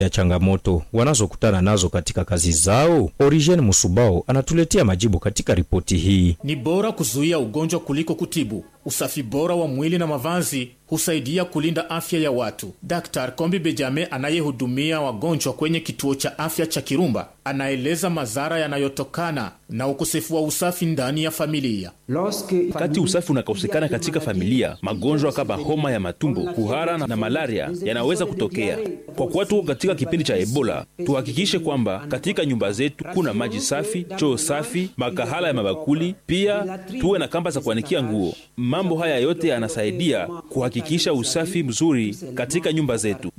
ya changamoto wanazokutana nazo katika kazi zao? Origen Musubao anatuletea majibu katika ripoti hii. Ni bora kuzuia ugonjwa kuliko kutibu. Usafi bora wa mwili na mavazi husaidia kulinda afya ya watu. Dr Kombi Bejame anayehudumia wagonjwa kwenye kituo cha afya cha Kirumba anaeleza madhara yanayotokana na ukosefu wa usafi ndani ya familia. Wakati usafi unakosekana katika familia, magonjwa kama homa ya matumbo, kuhara na malaria yanaweza kutokea. Kwa kuwa tuko katika kipindi cha Ebola, tuhakikishe kwamba katika nyumba zetu kuna maji safi, choo safi, makahala ya mabakuli, pia tuwe na kamba za kuanikia nguo. Mambo haya yote yanasaidia kuhakikisha usafi mzuri katika nyumba zetu.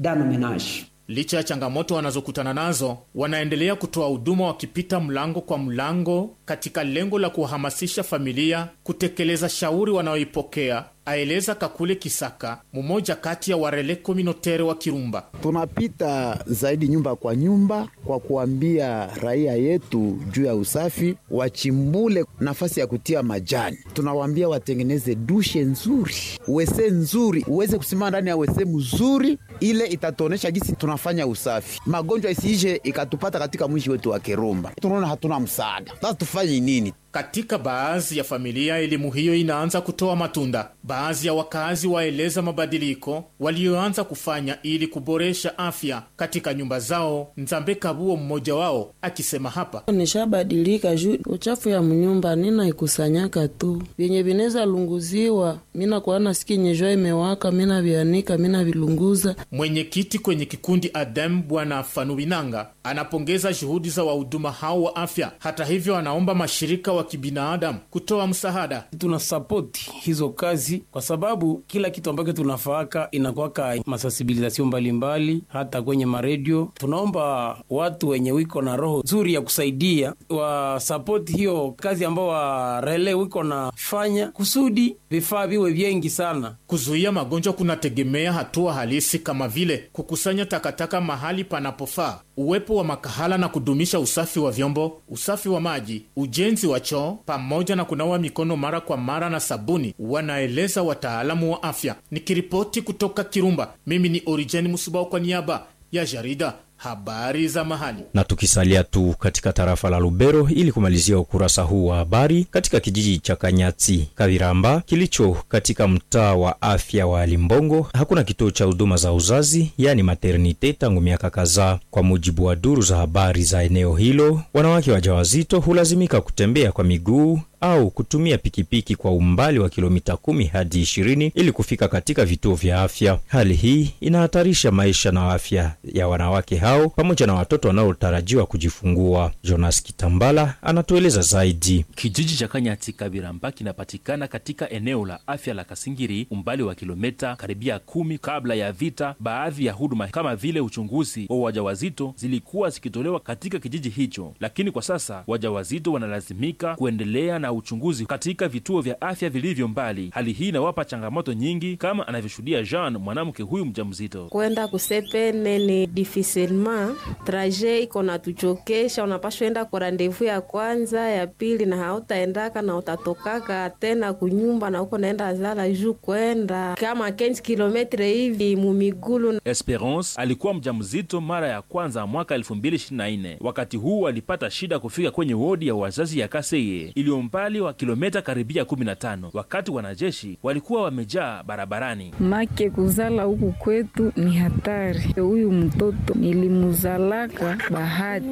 Licha ya changamoto wanazokutana nazo, wanaendelea kutoa huduma wakipita mlango kwa mlango, katika lengo la kuhamasisha familia kutekeleza shauri wanayoipokea, aeleza Kakule Kisaka, mmoja kati ya warele kominotere wa Kirumba. Tunapita zaidi nyumba kwa nyumba kwa kuambia raia yetu juu ya usafi, wachimbule nafasi ya kutia majani. Tunawaambia watengeneze dushe nzuri, wese nzuri, uweze kusimama ndani ya wese mzuri, ile itatuonesha jinsi tunafanya usafi, magonjwa isiishe ikatupata katika mwishi wetu wa Kirumba. Tunaona hatuna msaada, sasa tufanye nini? Katika baadhi ya familia elimu hiyo inaanza kutoa matunda. Baadhi ya wakazi waeleza mabadiliko walioanza kufanya ili kuboresha afya katika nyumba zao. Nzambe Kabuo mmoja wao akisema hapa: nishabadilika juu uchafu ya mnyumba nina ikusanyaka tu vyenye vineza lunguziwa, mina kuana siki nyejwa imewaka, mina vianika, mina vilunguza. Mwenyekiti kwenye kikundi Adem Bwana Fanubinanga anapongeza juhudi za wahuduma hao wa afya. Hata hivyo, anaomba mashirika wa kibinadamu kutoa msaada. Tuna sapoti hizo kazi kwa sababu kila kitu ambacho tunafaaka inakwaka masensibilizasio mbalimbali, hata kwenye maredio. Tunaomba watu wenye wiko na roho nzuri ya kusaidia wasapoti hiyo kazi ambao warele wiko nafanya kusudi vifaa viwe vyengi sana. Kuzuia magonjwa kunategemea hatua halisi kama vile kukusanya takataka mahali panapofaa, uwepo wa makahala na kudumisha usafi wa vyombo, usafi wa maji, ujenzi wa choo pamoja na kunawa mikono mara kwa mara na sabuni, wanaeleza wataalamu wa afya. Nikiripoti kutoka Kirumba, mimi ni Orijeni Musubao kwa niaba ya jarida habari za mahali. Na tukisalia tu katika tarafa la Lubero ili kumalizia ukurasa huu wa habari, katika kijiji cha Kanyati Kaviramba kilicho katika mtaa wa afya wa Limbongo hakuna kituo cha huduma za uzazi, yani maternite tangu miaka kadhaa. Kwa mujibu wa duru za habari za eneo hilo, wanawake wajawazito hulazimika kutembea kwa miguu au kutumia pikipiki kwa umbali wa kilomita kumi hadi ishirini ili kufika katika vituo vya afya. Hali hii inahatarisha maisha na afya ya wanawake hao pamoja na watoto wanaotarajiwa kujifungua. Jonas Kitambala anatueleza zaidi. Kijiji cha Kanyati Kabiramba kinapatikana katika eneo la afya la Kasingiri, umbali wa kilomita karibia kumi. Kabla ya vita, baadhi ya huduma kama vile uchunguzi wa wajawazito zilikuwa zikitolewa katika kijiji hicho, lakini kwa sasa wajawazito wanalazimika kuendelea na uchunguzi katika vituo vya afya vilivyo mbali. Hali hii inawapa changamoto nyingi, kama anavyoshuhudia Jean, mwanamke huyu mjamzito. kwenda kusepene ni difisilma traje iko natuchokesha, unapashwa enda kwa randevu ya kwanza ya pili, na hautaendaka na utatokaka tena kunyumba na uko naenda zala juu kwenda kama 15 kilometre hivi mumigulu. Esperance alikuwa mjamzito mara ya kwanza mwaka 2024. Wakati huu alipata shida kufika kwenye wodi ya wazazi ya Kaseye iliyo umbali wa kilomita karibia 15, wakati wanajeshi walikuwa wamejaa barabarani. make kuzala huku kwetu ni hatari. Huyu mtoto nilimuzalaka bahati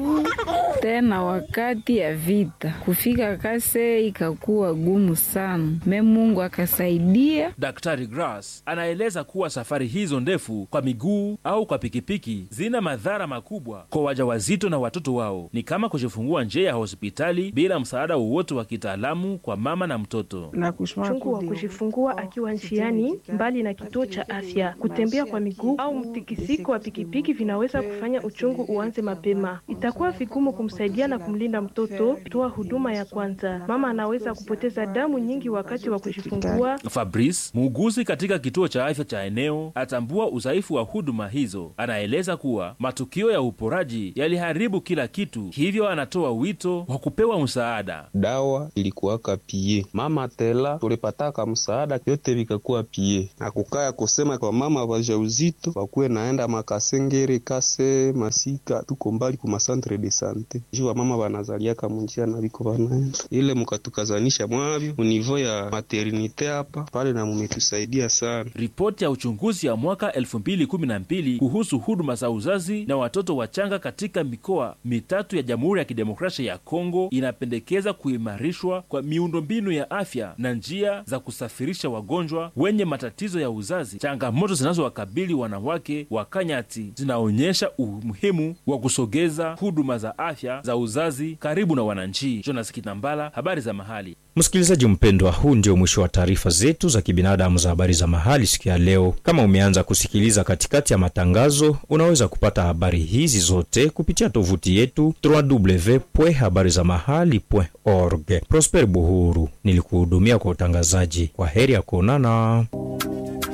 tena wakati ya vita, kufika Kase ikakuwa gumu sana, me Mungu akasaidia. Daktari Grass anaeleza kuwa safari hizo ndefu kwa miguu au kwa pikipiki zina madhara makubwa kwa wajawazito na watoto wao, ni kama kujifungua nje ya hospitali bila msaada wowote wa kitaalamu kwa mama na mtoto. Uchungu wa kujifungua akiwa njiani mbali na kituo cha afya, kutembea kwa miguu au mtikisiko wa pikipiki vinaweza kufanya uchungu uanze mapema. Itakuwa vigumu kumsaidia na kumlinda mtoto. Toa huduma ya kwanza. Mama anaweza kupoteza damu nyingi wakati wa kujifungua. Fabrice, muuguzi katika kituo cha afya cha eneo, atambua udhaifu wa huduma hizo. Anaeleza kuwa matukio ya uporaji yaliharibu kila kitu, hivyo anatoa wito wa kupewa msaada. Dawa ilikuwaka pie mama tela tulipataka msaada yote vikakuwa pie na kukaya kusema kwa mama vajauzito wakuwe naenda makasengere kase masika tuko mbali ku masantre de sante juu wamama vanazaliaka munjia na viko vanaenda ile mukatukazanisha mwavyo univo ya maternite hapa pale na mumetusaidia sana Ripoti ya uchunguzi ya mwaka 2012 kuhusu huduma za uzazi na watoto wachanga katika mikoa mitatu ya Jamhuri ya Kidemokrasia ya Kongo inapendekeza kuimarishwa kwa miundombinu ya afya na njia za kusafirisha wagonjwa wenye matatizo ya uzazi. Changamoto zinazowakabili wanawake wa Kanyati zinaonyesha umuhimu wa kusogeza huduma za afya za uzazi karibu na wananchi. Jonas Kitambala, habari za mahali. Msikilizaji mpendwa, huu ndio mwisho wa taarifa zetu za kibinadamu za habari za mahali siku ya leo. Kama umeanza kusikiliza katikati ya matangazo, unaweza kupata habari hizi zote kupitia tovuti yetu www.habarizamahali.org. Prosper Buhuru nilikuhudumia kwa utangazaji. Kwa heri ya kuonana.